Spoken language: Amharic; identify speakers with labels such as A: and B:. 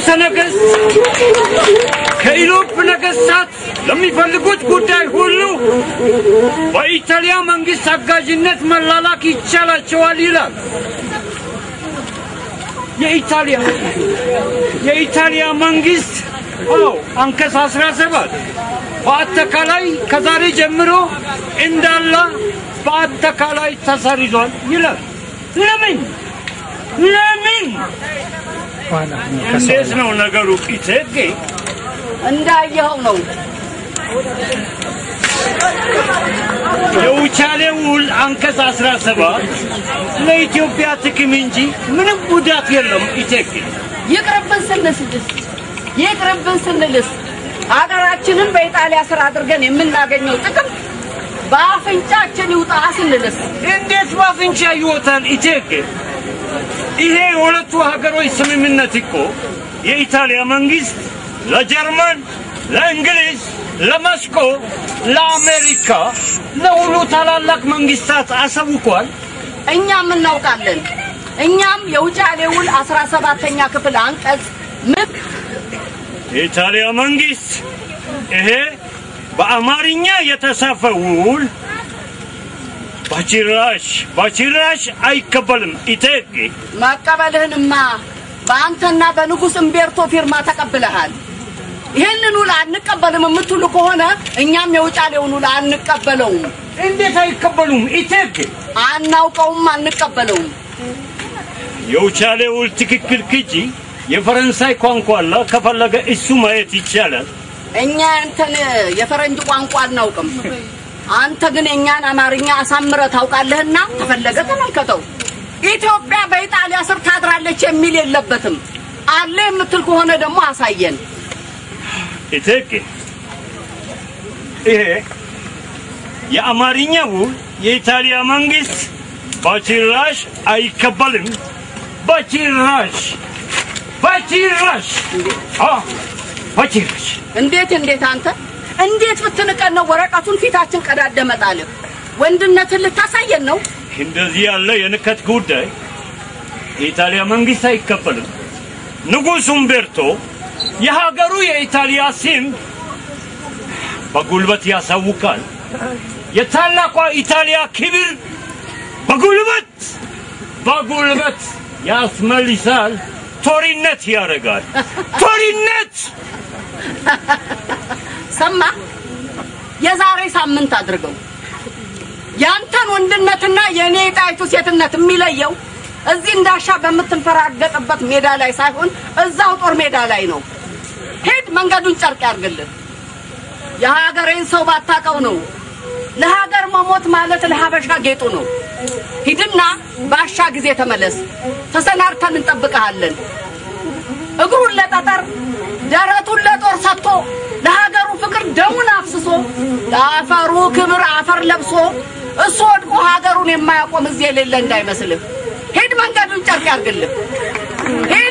A: ንጉሠ ነገሥት ከኢሮፕ ነገሥታት ለሚፈልጉት ጉዳይ ሁሉ በኢጣሊያ መንግሥት አጋዥነት መላላክ ይቻላቸዋል ይላል። የኢጣሊያ የኢጣሊያ መንግሥት አዎ አንቀጽ 17 በአጠቃላይ ከዛሬ ጀምሮ እንዳለ በአጠቃላይ ተሰርዟል ይላል። ለምን ለምን? እንዴት ነው ነገሩ? ቂቴጌ
B: እንዳየኸው ነው።
A: የውጫሌ ውል አንቀጽ 17 ለኢትዮጵያ ጥቅም እንጂ ምንም ጉዳት የለም። ኢቴጌ
B: ይቅርብን ስንልስ ይቅርብን ስንልስ ሀገራችንን በኢጣሊያ ስር አድርገን የምናገኘው ጥቅም በአፍንጫችን ይውጣ ስንልስ
A: እንዴት በአፍንጫ ይወጣል? ኢቴጌ ይሄ የሁለቱ ሀገሮች ስምምነት እኮ የኢጣሊያ መንግስት ለጀርመን፣ ለእንግሊዝ፣ ለመስኮ፣ ለአሜሪካ፣ ለሁሉ ታላላቅ መንግስታት አሳውቋል።
B: እኛም እናውቃለን። እኛም የውጫሌ ውል አስራ ሰባተኛ ክፍል አንቀጽ ምን
A: የኢጣሊያ መንግስት ይሄ በአማርኛ የተጻፈ ውል በጭራሽ በጭራሽ አይቀበልም። ኢቴጌ
B: መቀበልህንማ በአንተና በንጉሥ እምቤርቶ ፊርማ ተቀብለሃል። ይህንን ውል አንቀበልም የምትሉ ከሆነ እኛም የውጫሌውን ውል አንቀበለውም።
A: እንዴት አይቀበሉም? ኢቴጌ
B: አናውቀውም፣ አንቀበለውም።
A: የውጫሌ ውል ትክክል ክጂ የፈረንሳይ ቋንቋ አለ። ከፈለገ እሱ ማየት ይቻላል።
B: እኛ ያንተን የፈረንጅ ቋንቋ አናውቅም። አንተ ግን የእኛን አማርኛ አሳምረህ ታውቃለህና ተፈለገ ተመልከተው። ኢትዮጵያ በኢጣሊያ ስር ታድራለች የሚል የለበትም። አለ የምትል ከሆነ ደግሞ አሳየን።
A: ኢቴጌ ይሄ የአማርኛ ውል የኢጣሊያ መንግስት በጭራሽ አይቀበልም። በጭራሽ በጭራሽ አዎ፣ በጭራሽ
B: እንዴት እንዴት አንተ እንዴት ብትንቀን ነው ወረቀቱን ፊታችን ቀዳደ መጣልህ? ወንድነትን ልታሳየን ነው?
A: እንደዚህ ያለ የንከት ጉዳይ የኢጣሊያ መንግስት አይቀበልም። ንጉሥ ኡምቤርቶ የሀገሩ የኢጣሊያ ስም በጉልበት ያሳውቃል። የታላቋ ኢጣሊያ ክብር በጉልበት በጉልበት ያስመልሳል። ቶሪነት ያደርጋል። ቶሪነት
B: ሰማ የዛሬ ሳምንት አድርገው ያንተን ወንድነትና የእኔ የጣይቱ ሴትነት የሚለየው እዚህ እንዳሻ በምትንፈራገጥበት ሜዳ ላይ ሳይሆን እዛው ጦር ሜዳ ላይ ነው። ሂድ መንገዱን ጨርቅ ያርግልን። የሀገሬን ሰው ባታቀው ነው። ለሀገር መሞት ማለት ለሀበሻ ጌጡ ነው። ሂድና ባሻ ጊዜ ተመለስ። ተሰናድተን እንጠብቀሃለን። እግሩን ለጠጠር ደረቱን ለጦር ሰጥቶ ለሀገሩ ፍቅር ደሙን አፍስሶ ለአፈሩ ክብር አፈር ለብሶ እሱ ወድቆ ሀገሩን የማያቆም እዚህ የሌለ እንዳይመስልህ። ሂድ መንገዱን ጨርቅ ያርግልህ። ሂድ